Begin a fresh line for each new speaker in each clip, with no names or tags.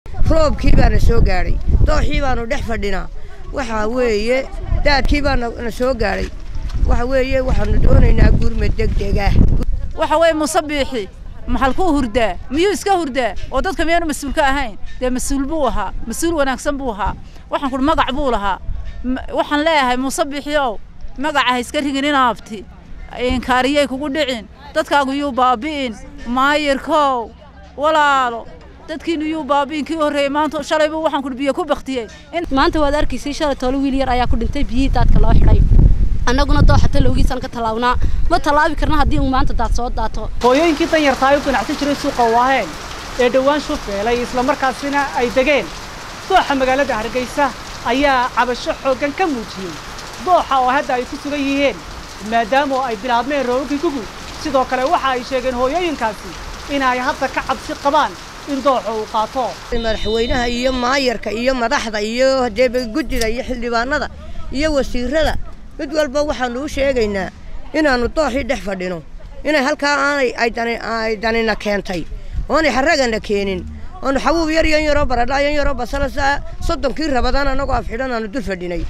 roobkii baana soo gaadhay dooxii baanu dhex fadhinaa waxaa weeye daadkii baana na soo gaadhay waxa weeye waxaanu doonaynaa gurma degdegah
waxa weeye musabiixi maxalkuu hurdaa miyuu iska hurdaa oo dadka miyaanu mas-uul ka ahayn dee mas-uul buu ahaa mas-uul wanaagsan buu ahaa waxaan kuhi magac buu lahaa waxaan leeyahay musabiixi ow magaca ha iska rigin inaabti inkaariyay kugu dhicin dadkaagu yuu baabi'in maayirkow walaalo dadkiinu yuu baabi'in kii horreeyey maanta shalayba waxaan kuhi biyo ku baktiyey
maanta waad arkaysay shalay toole wiil yar ayaa ku dhintay biyihii daadka loo xidhay annaguna dooxa talowgiisaan ka tallaabnaa ma tallaabi karna haddii uu maanta daad soo daato
hooyooyinkii danyartaa u ganacsan jiray suuqa waaheen ee dhowaan shufeelay islamarkaasina ay degeen dooxa magaalada hargeysa ayaa cabasho xooggan ka muujiyey dooxa oo hadda ay ku sugan yihiin maadaama ay bilaabmeen roogagii gugu sidoo kale waxa ay sheegeen hooyooyinkaasi inay hadda ka cabsi qabaan in dooxa uu qaato
madaxweynaha iyo maayarka iyo madaxda iyo hadeeba guddida iyo xildhibaanada iyo wasiirada mid walba waxaanu u sheegaynaa inaannu dooxii dhex fadhino inay halkaa aanay ay danina keentay oonay xaragana keenin oonu xabuub yar yan yaroo baradha yan yaroo basalasa soddonkii rabadaan annagoo afxidhan aanu dul fadhinay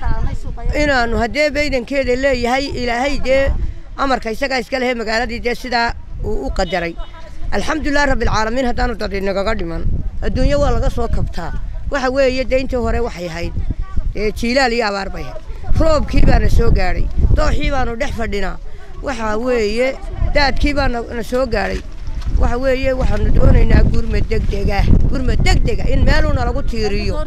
inaannu haddee baydankeeda leeyahay ilaahay dee amarka isagaa iska lehe magaaladii dee sidaa uu u qadaray alxamdulilah rabbilcaalamiin haddaanu dad inagaga dhiman adduunyo waa laga soo kabtaa waxa weeye dee intii hore waxay ahayd dee jiilaal iyo abaar bay ahayd roobkii baana soo gaadhay dooxii baanu dhex fadhinaa waxaa weeye daadkii baana na soo gaadhay waxa weeye waxaanu doonaynaa gurma degdegah gurma degdega in meeluuna lagu tiiriyo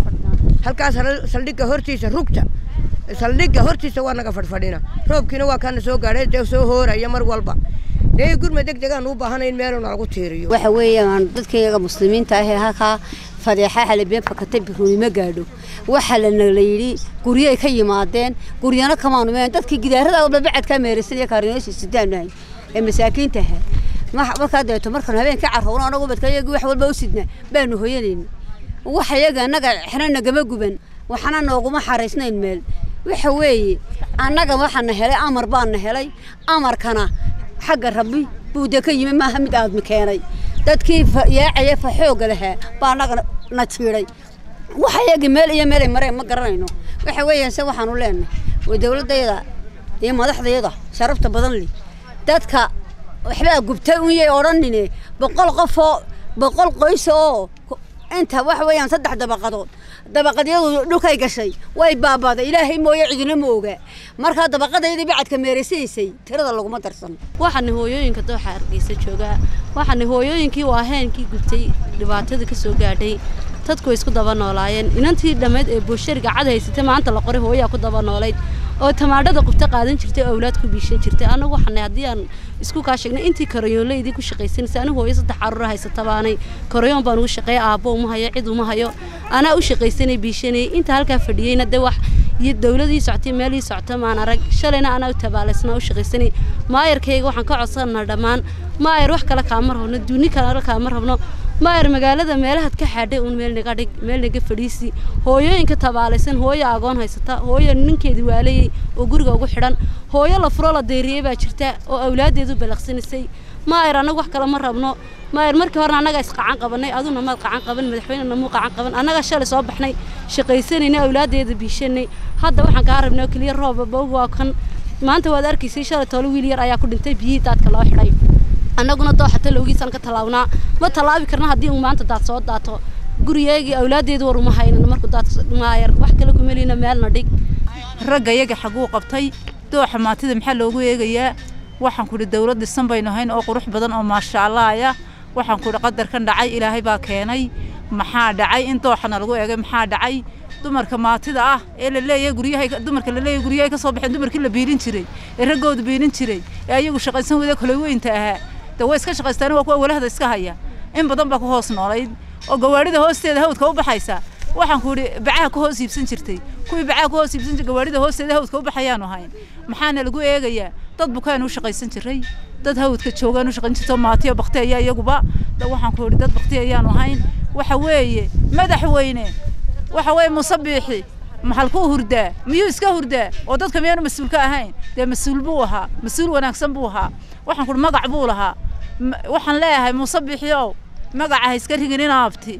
halkaas saldhigga hortiisa rugta saldhigga hortiisa waa naga fadhfadhina roobkiina waa kaana soo gaadhay dee soo hooraya mar walba dee gurma degdegaan u baahanay in meeluuna lagu tiiriyo
waxa weeyaan dadkayga muslimiinta ahee halkaa fadeexa xalibeen fakatay biruunimo gaadho waxaa lana la yidhi guryay ka yimaadeen guryana kamaanu meen dadkii gidaarada walba bacadkaa meeraysan iyo kaarineeshi sidaanahay ee masaakiinta ahaa markaa deeto markaan habeenkii carrowna anagu badkayagii wax walba u sidna baanu hoyanayna wax iyaga annaga xna nagama guban waxna nooguma xaraysnayn meel waxa weeye annaga waxaana helay amar baana helay amarkana xagga rabbi buu dee ka yimi maaha mid aadmi keenay dadkii yaacaya fa xoogga lahaa baa annaga na jiiday waxa iyagii meel iyo meelay mareen ma garanayno waxa weeyaan se waxaanu leenahay waa dawladdayada iyo madaxdayada sharafta badan leh dadka waxbaa gubtay un yay odhanine boqol qofoo boqol qoys oo inta waxa weeyaan saddex dabaqadood dabaqadyadu dhulkay gashay way baabaaday ilaahay mooye cidina ma oga markaa dabaqadaydii bacadka meeraysanaysay tirada laguma darsan
waxaana hooyooyinka dooxa hargeysa joogaa waxaana hooyooyinkii waaheenkii gubtay dhibaatada ka soo gaadhay dadku way isku daba noolaayeen inantii dhammeed ee buushariga cad haysatay maanta la qoray hooyaa ku daba noolayd oo tamaadhada qubta qaadan jirtay oo awlaad ku biishan jirtay anagu waxaanay haddii aan isku kaa sheegnay intii karayoonlaydii ku shaqaysanaysay anigu hooyo saddex caruura haysata baanay karayoon baan ugu shaqeeya aabbo uma hayo cid uma hayo anaa u shaqaysanay biishanayay inta halkaa fadhiyeyna dee wax iyo dawladii socotay meelii socota maan arag shalayna anaa u tabaalaysnaa u shaqaysanay maayarkayga waxaan ka codsanaa dhammaan maayar wax kale kaama rabno duuni kale kaama rabno maayar magaalada meelahaad ka xaadhay uun meel naga dhig meel naga fadhiisi hooyooyinka tabaalaysan hooyo agoon haysata hooyo ninkeedii waalayay oo guriga ugu xidhan hooyo la furo la deyriyey baa jirta oo awlaaddeedu balaqsanaysay maayar annaga wax kale ma rabno maayar markii horena annaga isqacan qabanay aduna maad qacan qaban madaxweynena muu qacan qaban annaga shalay soo baxnay shaqaysanayna awlaaddeeda biishanay hadda waxaan kaa rabnay oo keliya rooba bog waa kan maanta waad arkaysay shalay toole wiil yar ayaa ku dhintay biyihii daadka loo xidhay annaguna dooxa talowgiisaan ka tallaabnaa ma tallaabi karna haddii uu maanta daad soo daato gurigeygii awlaaddeedu war uma haynan markuu daad maayar wax kale kumeliina meelna dhig
ragga yaga xaguu qabtay dooxa maatida maxaa loogu eegayaa waxaan kudhi dawlad dhisan baynu hayn oo qurux badan oo maasha allaaya waxaan kudhi qadarkan dhacay ilaahay baa keenay maxaa dhacay in dooxana lagu eegay maxaa dhacay dumarka maatida ah ee la leeyahay guryahay dumarka la leeyahay guryahay ka soo baxeen dumarkii la biilin jiray ee raggooda biilin jiray ee ayagu shaqaysan wada kala weynta ahaa de way iska shaqaystaan waa kuwa walahda iska haya in badan baa ku hoos noolayd oo gawaarida hoosteeda hawdka u baxaysa waxaan ku idhi bacaha ku hoos iibsan jirtay kuwii bacaha ku hoos iibsan jirtay gawaarida hoosteeda hawdka u baxayaanu ahayn maxaana lagu eegayaa dad bukaanu u shaqaysan jiray dad hawdka joogaan u shaqayn jirto maatiyo bakti ayaa iyaguba waxaan ku idhi dad bakti ayaanu ahayn waxa weeye madaxweyne waxa weeye musabiixi maxalkuu hurdaa miyuu iska hurdaa oo dadka miyaanu mas-uul ka ahayn dee mas-uul buu ahaa mas-uul wanaagsan buu ahaa waxaan kuhi magac buu lahaa waxaan leeyahay musabiixi ow magaca ha iska rigin inaabti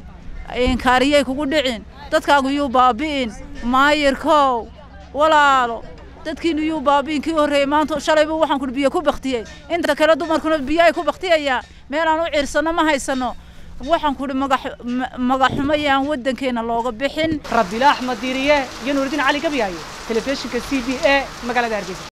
kaariyay kugu dhicin dadkaagu yuu baabi'in maayirkow walaalo dadkiinu yuu baabi'in kii horreeyey maanta shalayba waxaan kudhi biyo ku baktiyey inta kale dumarkuna biyo ay ku baktiyayaan meelaan u ciirsanno ma haysanno waxaan kudhi magaxumo yaan waddankeena looga bixin
rabiila axmed diiriye iyo nuuridiin cali gabyaayo telefishinka c b a magaalada hargeysa